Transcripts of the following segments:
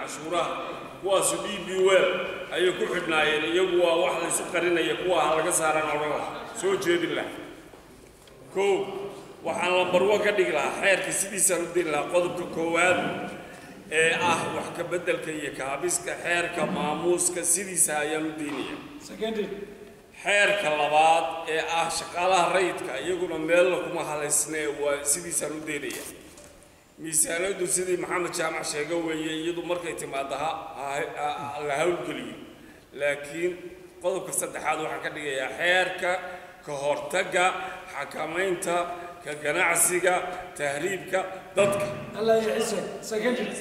cashuuraha kuwaasu d b wel ayay ku xidhnaayeen iyagu waa wax laysu qarinaya kuwa ha laga saaraan odhan laha soo jeedin laha kow waxaan lambarwo ka dhigi lahaa xeerka sidiisaan u diri lahaa qodobka koowaad ee ah wax ka beddelka iyo kaabiska xeerka maamuuska sidiisa ayaan u daynaya xeerka labaad ee ah shaqaalaha rayidka iyaguna meella kuma halaysnee waa sidiisaan u daynaya miisaanadu sidii maxamed jaamac sheega weeye iyadu markay timaado ha ha- la hawlgeliyo laakiin qodobka saddexaad waxaan ka dhigayaa xeerka ka hortagga xakamaynta ka ganacsiga tahriibka dadka الله يعزك سكندري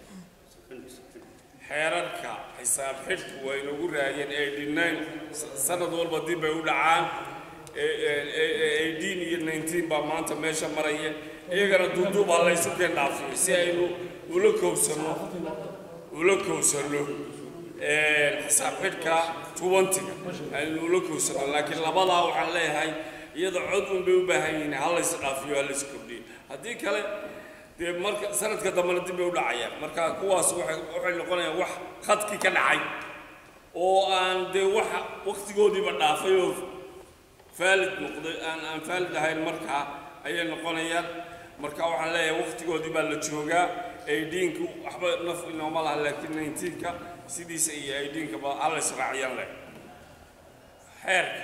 xeerarka xisaab xidhku waa inagu raayeen eighty-nine sanad walba dib bay u dhacaan eighteen iyo nineteen baa maanta meesha maraya iyagana duuduub ha laysu keen dhaafiyo si aynu ula kowsano ula kowsano xisaab xidhka twentyga aynu ula kowsano laakiin labadaa waxaan leeyahay iyada cod un bay u baahan yihiin ha lays dhaafiyo ha lays kordhiyo haddii kale dee marka sanadka dambena dib bay u dhacayaan marka kuwaas waxay waxay noqonayaan wax khadkii ka dhacay oo aan dee wax waqtigoodiiba dhaafay oo faalid noqday aan aan faalid ahayn markaa ayay noqonayaan marka waxaan leeyahay waqtigoodii baa la joogaa aidiinka waxba naf inooma laha laakiin nineteenka sidiisa iyo aidiinkaba hala israaciyaan leh xeerka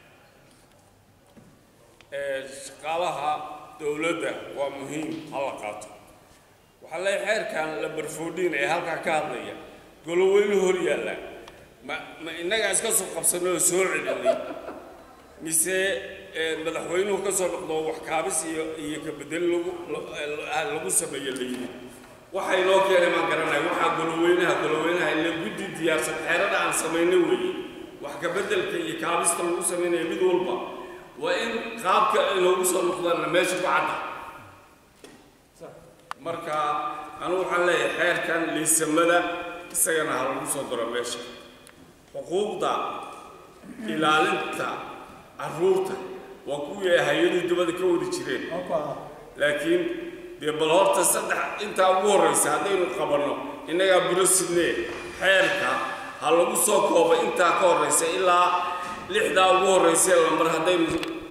ee shaqaalaha dowladda waa muhiim ha la qaato waxaa leeyahay xeerkan la barfoodhiin ee halkaa ka hadlaya goloweyne hor yaalla ma ma innagaa iska soo qabsanay oo soo celinay mise ee, madaxweynuhu ka soo noqdo wax kaabis iyo iyo ka bedel lagu la- lagu sameeyo la yidhi waxay noo keenay maan garanay waxaa goloweynaha goloweynaha ila guddi diyaarsan xeerada aan samaynay weeye wax ka beddelka iyo kaabista lagu samaynayo mid walba waa in qaabka ay noogu soo noqdaanna meesha ku cadda marka anigu waxaan leeyahay xeerkan liisamada isagana ha lagu soo daro meesha xuquuqda ilaalinta carruurta waa kuwii ay hay-adii dibadda ka wadi jireen laakiin dee bal horta saddex intaa ugu horraysa haddaynu qabanno innagaa buro sidnee xeerka ha lagu soo koobo intaa ka horraysa ilaa lixdaa ugu horraysee lambar haddaynu